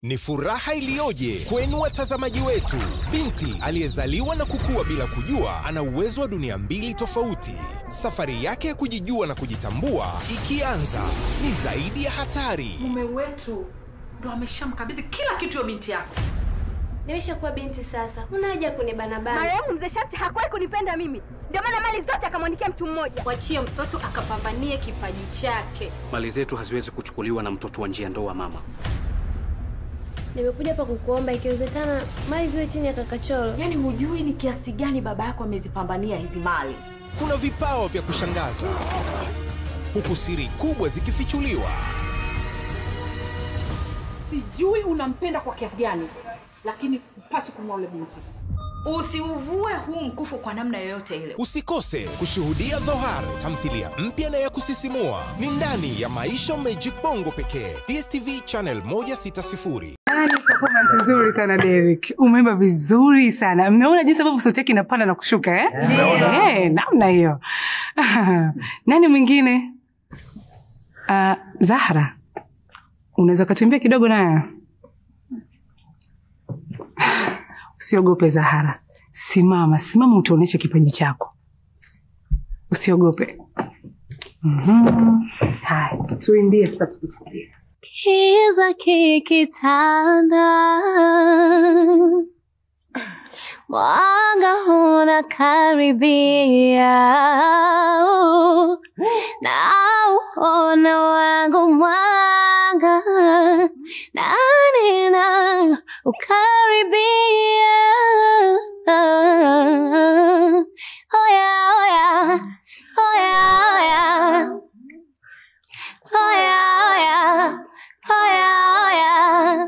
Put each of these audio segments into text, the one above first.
Ni furaha iliyoje kwenu watazamaji wetu! Binti aliyezaliwa na kukua bila kujua ana uwezo wa dunia mbili tofauti. Safari yake ya kujijua na kujitambua ikianza, ni zaidi ya hatari. Mume wetu ndo ameshamkabidhi kila kitu ya binti yako. Nimeshakuwa binti sasa, una haja ya kunibanabana. Marehemu mzee Shamte hakuwahi kunipenda mimi, ndio maana mali zote akamwandikia mtu mmoja. Mwachie mtoto akapambanie kipaji chake. Mali zetu haziwezi kuchukuliwa na mtoto wa njia ndoa, mama. Nimekuja hapa kukuomba, ikiwezekana mali ziwe chini ya Kakacholo. Yaani hujui ni kiasi gani baba yako amezipambania hizi mali. Kuna vipawa vya kushangaza, huku siri kubwa zikifichuliwa. Sijui unampenda kwa kiasi gani, lakini hupaswi kumwoa yule binti. Usiuvue huu mkufu kwa namna yoyote ile. Usikose kushuhudia Dhohar, tamthilia mpya na ya kusisimua. Ni ndani ya Maisha Magic Bongo pekee, DSTV channel 160. Yaani performance nzuri sana Derek. Umeimba vizuri sana. Mmeona jinsi ambavyo sauti yake inapanda na kushuka eh? Eh, namna hiyo. Nani mwingine? Uh, Zahra. Unaweza ukatuimbia kidogo nayo? Usiogope Zahara. Simama, simama utuoneshe kipaji chako. Usiogope. Mhm. Haya, tuimbie sasa tukusikie. Kiza kikitanda, mwanga unakaribia, nauona wangu mwanga, nani na ukaribia. Oya, oya, oya, oya. Oya, oya. Oya, oya.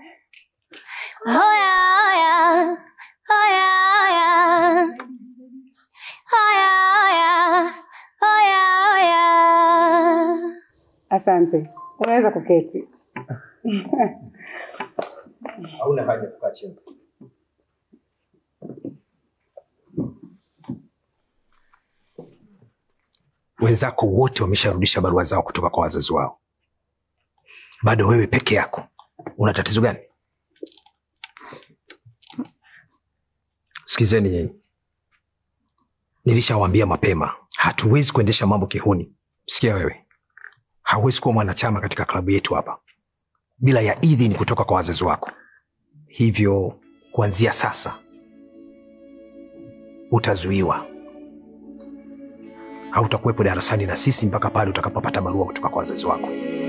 Oya, oya. Oya, oya. Oya, oya. Oya, oya. Asante. Unaweza kuketi. hauna haja kukaa chini. Wenzako wote wamesharudisha barua zao kutoka kwa wazazi wao, bado wewe peke yako. Una tatizo gani? Sikizeni nyinyi, nilishawaambia mapema, hatuwezi kuendesha mambo kihuni. Sikia wewe, hauwezi kuwa mwanachama katika klabu yetu hapa bila ya idhini kutoka kwa wazazi wako. Hivyo kuanzia sasa utazuiwa, hautakuwepo darasani na sisi mpaka pale utakapopata barua kutoka kwa wazazi wako.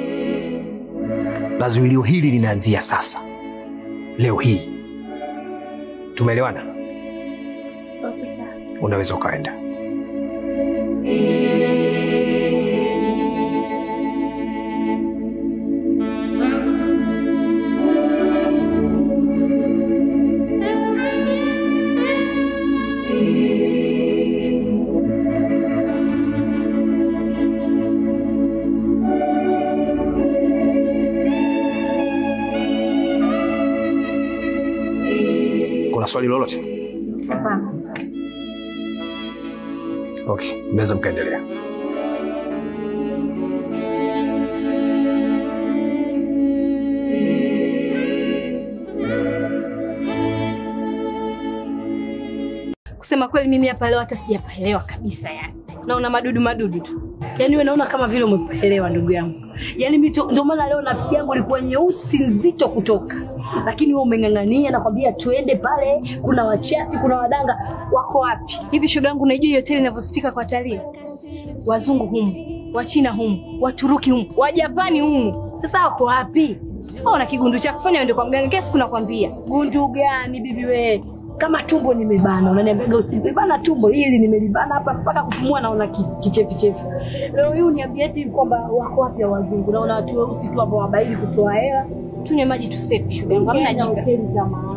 Na zuilio hili linaanzia sasa, leo hii. Tumeelewana? Unaweza ukaenda. Kuna swali lolote? Okay, mnaweza mkaendelea. Kusema kweli mimi hapa leo hata sijapaelewa kabisa yani. Naona madudu madudu tu. Yaani wewe naona kama vile umepaelewa ndugu yangu. Yaani mimi to- ndio maana leo nafsi yangu ilikuwa nyeusi nzito kutoka. Lakini wewe umeng'ang'ania na kwambia tuende pale, kuna wachati, kuna wadanga wako wapi? Hivi shoga yangu unajua hiyo hoteli inavyosifika kwa watalii? Wazungu humu, Wachina humu, Waturuki humu, Wajapani humu. Sasa wako wapi? Wewe una kigundu cha kufanya uende kwa mganga kesi kuna kwambia. Gundu gani bibi wewe? Kama tumbo nimebana, unaniambiaga usilibana tumbo hili nimelibana hapa mpaka kupumua naona ki- kichefuchefu. Leo hii uniambia eti kwamba wako wapi ya wazungu? Naona watu weusi tu ambao wabaili kutoa hela. Tunywe maji tusepe shoga yangu. Hamna Hamna jibu. hoteli za maana.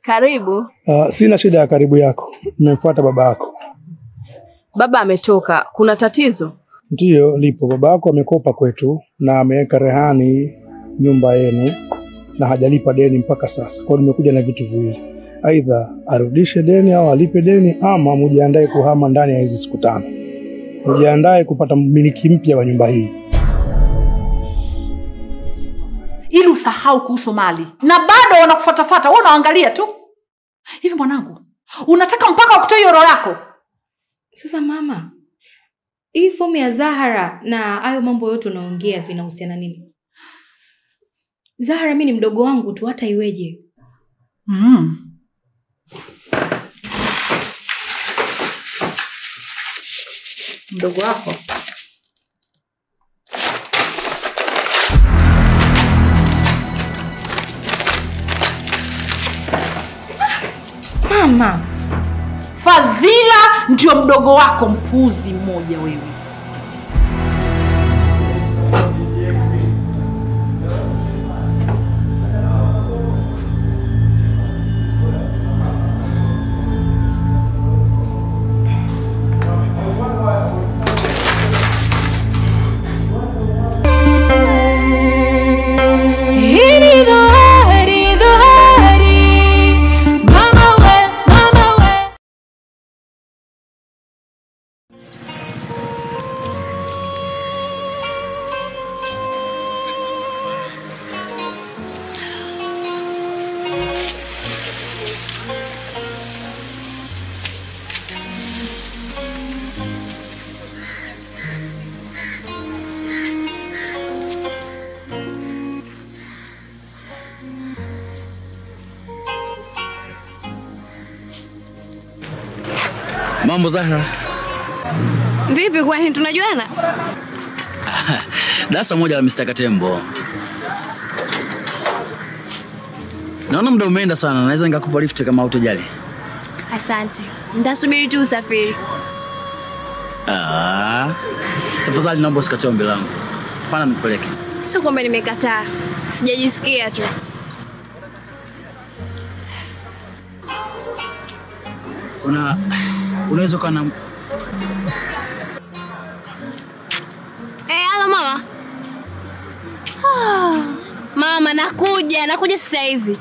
Karibu. Uh, sina shida ya karibu yako, nimemfuata baba yako. Baba ametoka. Kuna tatizo? Ndiyo, lipo. Baba yako amekopa kwetu na ameweka rehani nyumba yenu na hajalipa deni mpaka sasa. Kwa hiyo nimekuja na vitu viwili, aidha arudishe deni au alipe deni, ama mujiandae kuhama ndani ya hizi siku tano. Mujiandae kupata mmiliki mpya wa nyumba hii. ili usahau kuhusu mali na bado wanakufatafata wewe unaangalia tu hivi mwanangu unataka mpaka wakutoe hiyo roho yako Sasa mama, hii fomu ya Zahara na hayo mambo yote unaongea vinahusiana nini? Zahara mi ni mdogo wangu tu, hata iweje? mm. mdogo wako Mama, fadhila ndio mdogo wako mpuzi mmoja wewe Hii ni dhohari, dhohari. Mama we, mama we. Mambo Zahra, vipi kwani tunajuana? darasa moja la Mr. Katembo. Naona muda umeenda sana, naweza nikakupa lift kama utojali. Asante, nitasubiri tu usafiri. Ah, tafadhali naomba usikatie ombi langu, pana nipeleke. Sio kwamba nimekataa, sijajisikia tu. Una unaweza ukawa na Eh, halo mama. Ah, mama, nakuja, nakuja sasa hivi.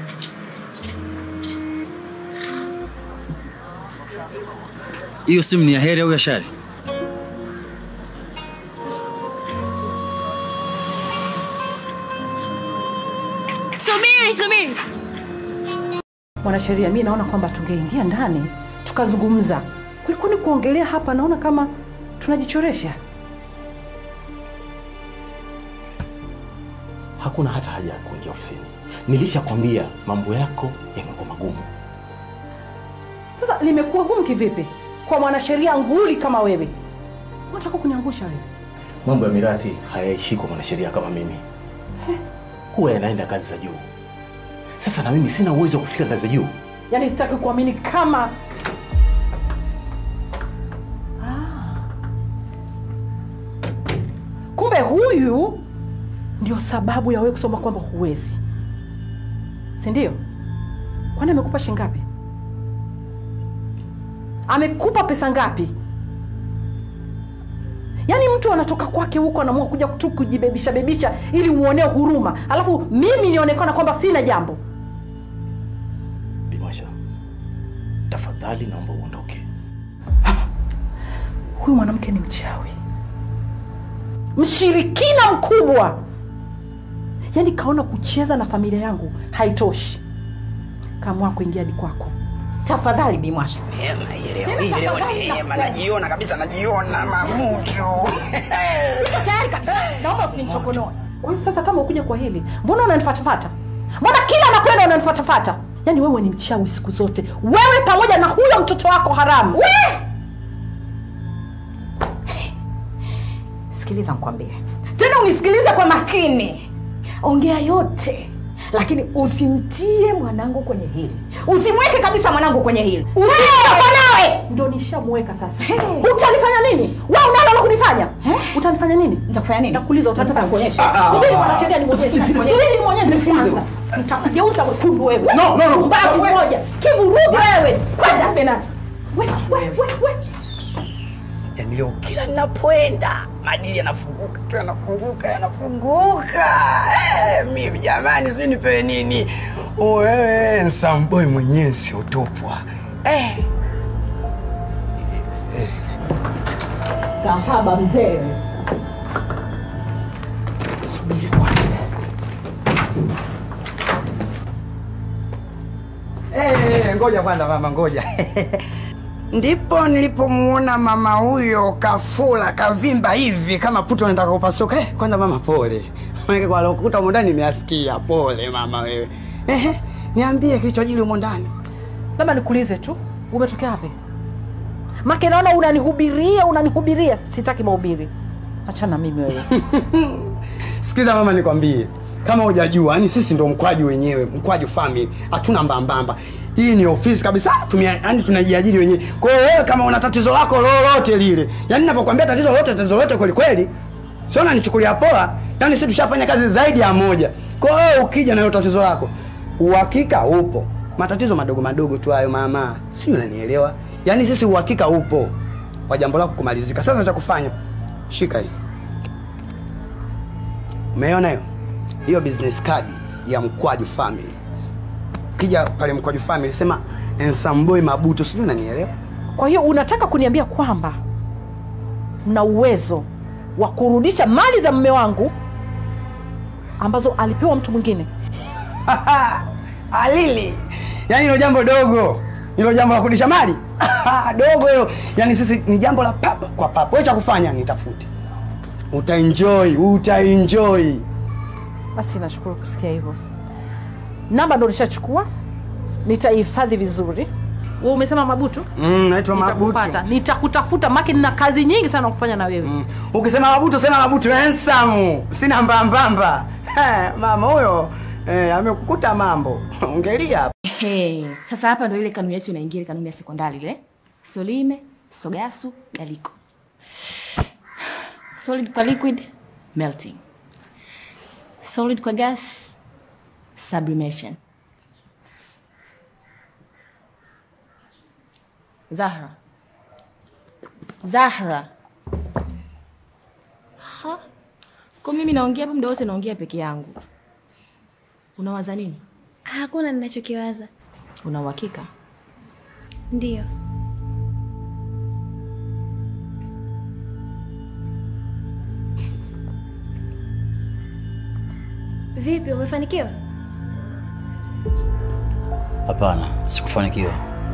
hiyo simu ni ya heri au ya shari? Subiri, subiri. mwanasheria mi naona kwamba tungeingia ndani tukazungumza kuliko ni kuongelea hapa naona kama tunajichoresha Hakuna hata haja ya kuingia ofisini. Nilishakwambia mambo yako yamekuwa magumu. sasa limekuwa gumu kivipi kwa mwanasheria nguli kama wewe unataka kuniangusha wewe Mambo ya mirathi hayaishi kwa mwanasheria kama mimi, huwa yanaenda ngazi za juu. Sasa na mimi sina uwezo wa kufika ngazi za juu. yaani sitaki kuamini kama ah. kumbe huyu ndio sababu ya wewe kusoma kwamba huwezi si ndio kwani amekupa shingapi amekupa pesa ngapi yaani mtu anatoka kwake huko anaamua kuja tu kujibebisha bebisha ili umwonee huruma alafu mimi nionekana kwamba sina jambo Bimasha, tafadhali naomba uondoke. huyu mwanamke ni mchawi mshirikina mkubwa yaani kaona kucheza na familia yangu haitoshi kaamua kuingia hadi kwako tafadhali bimwasha Leo hii leo ni neema, najiona kabisa, najiona mamutu. Siko tayari kabisa. naomba usimchokonoe kwa hiyo sasa kama ukuja kwa hili mbona unanifatafata mbona kila nakwenda unanifatafata yaani wewe ni mchawi siku zote wewe pamoja na huyo mtoto wako haramu We! sikiliza nkwambie tena unisikilize kwa makini ongea yote lakini usimtie mwanangu kwenye hili usimweke kabisa mwanangu kwenye hili usitoka nawe ndo nishamweka sasa utanifanya nini we unalo la kunifanya utanifanya nini nitakufanya nini nakuuliza utanifanya kuonyesha Ah, ah, subiri ah, mwanasheria nimwonyeshe Nisikilize. subiri nimwonyeshe Nisikilize. kwanza nitakugeuza wekundu wewe No, no, no. mbavu moja kivurugi wewe kwenda tena we we we we Yaani leo kila ninapoenda madili yanafunguka tu yanafunguka yanafunguka. Eh, mimi jamani, sijui nipewe nini. Wewe nsamboi mwenyewe siotupwa. Eh, kahaba mzee eh, ngoja kwanza mama, ngoja. Ndipo nilipomuona mama huyo kafula kavimba hivi kama puto anataka kupasuka. Eh, kwanza mama pole. Maana kwa lokuta humo ndani nimeasikia. Pole mama wewe. Ehe, niambie kilichojili humo ndani. labda nikuulize tu umetokea wapi make naona unanihubiria unanihubiria sitaki mahubiri achana mimi wewe Sikiza mama, nikwambie kama hujajua, yani sisi ndo mkwaju wenyewe, mkwaju family, hatuna mbambamba. Hii ni ofisi kabisa, tumia yani tunajiajiri wenyewe. Kwa hiyo wewe kama una tatizo lako lolote lile, yani ninapokuambia tatizo lolote, tatizo lolote kweli kweli, sio unanichukulia poa. Yani sisi tushafanya kazi zaidi ya moja. Kwa hiyo wewe ukija na hilo tatizo lako, uhakika upo. Matatizo madogo madogo tu hayo mama, si unanielewa? Yani sisi uhakika upo wa jambo lako kumalizika. Sasa cha kufanya, shika hii Umeona hiyo? Hiyo business card ya Mkwaju family. Kija pale Mkwaju family sema Ensamboi Mabuto, sijui unanielewa? kwa hiyo unataka kuniambia kwamba mna uwezo wa kurudisha mali za mme wangu ambazo alipewa mtu mwingine Alili. Yaani hilo jambo dogo. Hilo jambo la kurudisha mali. dogo hilo. Yaani sisi ni jambo la papa kwa papa. Wewe cha kufanya nitafute. Utaenjoy, utaenjoy. basi nashukuru kusikia hivyo namba ndo nishachukua nitaihifadhi vizuri Wewe umesema mabutu Mm, naitwa Mabuto. Nitakupata. nitakutafuta make nina kazi nyingi sana kufanya na wewe Ukisema Mabuto sema Mabuto handsome. Sina mbambamba. Eh, mama huyo eh, amekukuta mambo. Ongelia hapa. Hey, sasa hapa ndo ile kanuni yetu inaingia ile kanuni ya sekondari ile. Solime, Sogasu, Galiko. Solid kwa liquid, melting. Solid kwa gas, sublimation. Zahra. Zahra. Ha? Kwa mimi naongea hapa muda wote naongea peke yangu. Unawaza nini? Hakuna ninachokiwaza. Una uhakika? Ndiyo. Vipi, umefanikiwa? Hapana, sikufanikiwa.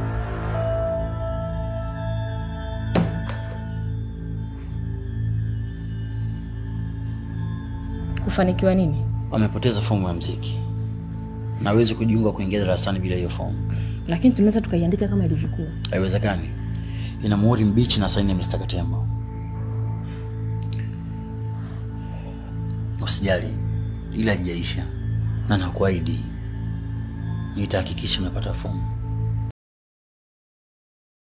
Kufanikiwa nini? Wamepoteza fomu ya mziki, nawezi kujiunga kuingia darasani bila hiyo fomu. Lakini tunaweza tukaiandika kama ilivyokuwa. Haiwezekani, ina muhuri mbichi na saini ya Mr. Katembo. Usijali, ila haijaisha na nakuahidi nitahakikisha unapata fomu.